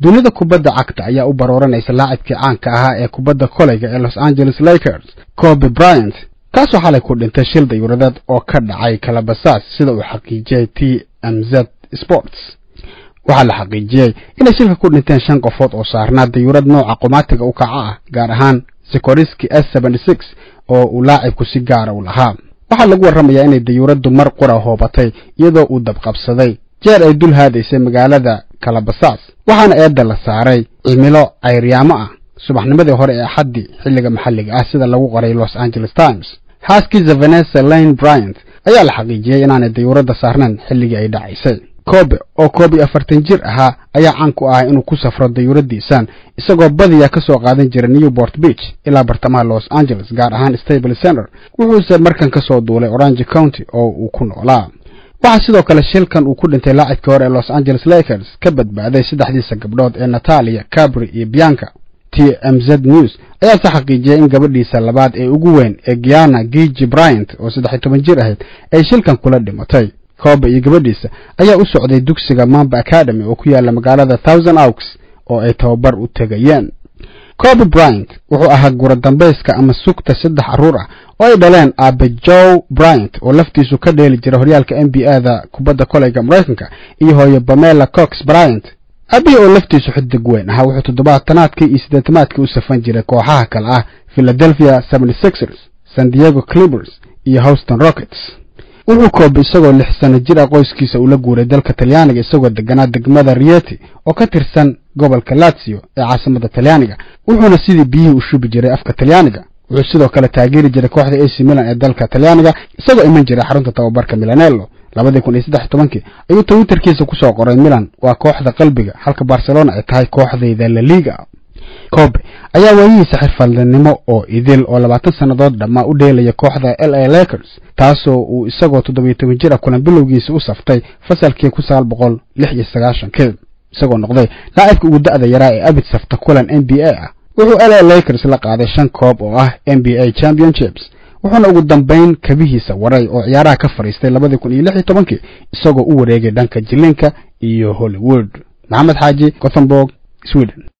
dunida kubadda cagta ayaa u barooranaysa laacibkii caanka ahaa ee kubadda koleyga ee los angeles lakers coby bryant kaasoo xalay ku dhintay shil dayuuradeed oo ka dhacay kalabasaas sida uu xaqiijiyey t m z sports waxaa la xaqiijiyey inay shilka ku dhinteen shan qofood oo saarnaa dayuurad nooca qumaatiga u kaca ah gaar ahaan sikoriski s oo uu laacibku si gaara u lahaa waxaa lagu warramayaa inay dayuuraddu mar qura hoobatay iyadoo uu dabqabsaday jeer ay dul haadaysay magaalada kalabasaas waxaana eedda la saaray cimilo cayryaamo ah subaxnimadii hore ee axaddii xilliga maxalliga ah sida lagu qoray los angeles times xaaskiisa vanessa lane bryant ayaa la xaqiijiyey inaanay dayuuradda saarnayn xilligii ay dhacaysay kobe oo koob iyo afartan jir ahaa ayaa caan ku ahay inuu ku safro dayuuradiisan isagoo badiyaa ka soo qaadan jira newport beach ilaa bartamaha los angeles gaar ahaan stable center wuxuuse markan ka soo duulay orange county oo uu ku noolaa waxaa sidoo kale shilkan uu ku dhintay laacibkii hore ee los angeles lakers ka badbaaday saddexdiisa gabdhood ee natalia cabri iyo bianca t m z news ayaa se xaqiijiyay in gabadhiisa labaad ee ugu weyn ee giana gigi bryant oo saddex iyo toban jir ahayd ay shilkan kula dhimatay kobe iyo gabadhiisa ayaa u socday dugsiga mamba academy oo ku yaala magaalada thousand oaks oo ay tababar u tegayeen coby bryant wuxuu ahaa gura dambayska ama sugta saddex carruur ah oo ay dhaleen aabe joe bryant oo laftiisu ka dheeli jira horyaalka n b a da kubadda koleyga maraykanka iyo hooyo bamela cox bryant aabihii oo laftiisu xidig weyn ahaa wuxuu toddobaatanaadkii iyo siddeetamaadkii u safan jiray kooxaha kale ah philadelphia seventy sixers san diego clippers iyo houston rockets wuxuu koobe isagoo lix sano jir ah qoyskiisa ula guuray dalka talyaaniga isagoo deganaa degmada rieti oo ka tirsan gobolka lazio ee caasimada talyaaniga wuxuuna sidii biyihii u shubi jiray afka talyaaniga wuxuu sidoo kale taageeri jiray kooxda ac milan ee dalka talyaaniga isagoo iman jiray xarunta tababarka milanello labadii kun iyo saddex tobankii ayuu twitterkiisa kusoo qoray milan waa kooxda qalbiga halka barcelona ay tahay kooxdayda laliga kobe ayaa waayihiisa xirfadnimo oo idil oo labaatan sannadood dhammaa u dheelaya kooxda l a lakers taasoo uu isagoo toddobiyo toban jir ah kulan bilowgiisa u saftay fasalkii kun sagaal boqol lix iyo sagaashankii isagoo noqday laacibka ugu da'da yaraa ee abid safta kulan n b a ah wuxuu l a lakers la qaaday shan koob oo ah n b a championships wuxuuna ugu dambayn kabihiisa waray oo ciyaaraha ka fadhiistay labadii kun iyo lix iyo tobankii isagoo u wareegay dhanka jilinka iyo hollywood maxamed xaaji gothenburg sweden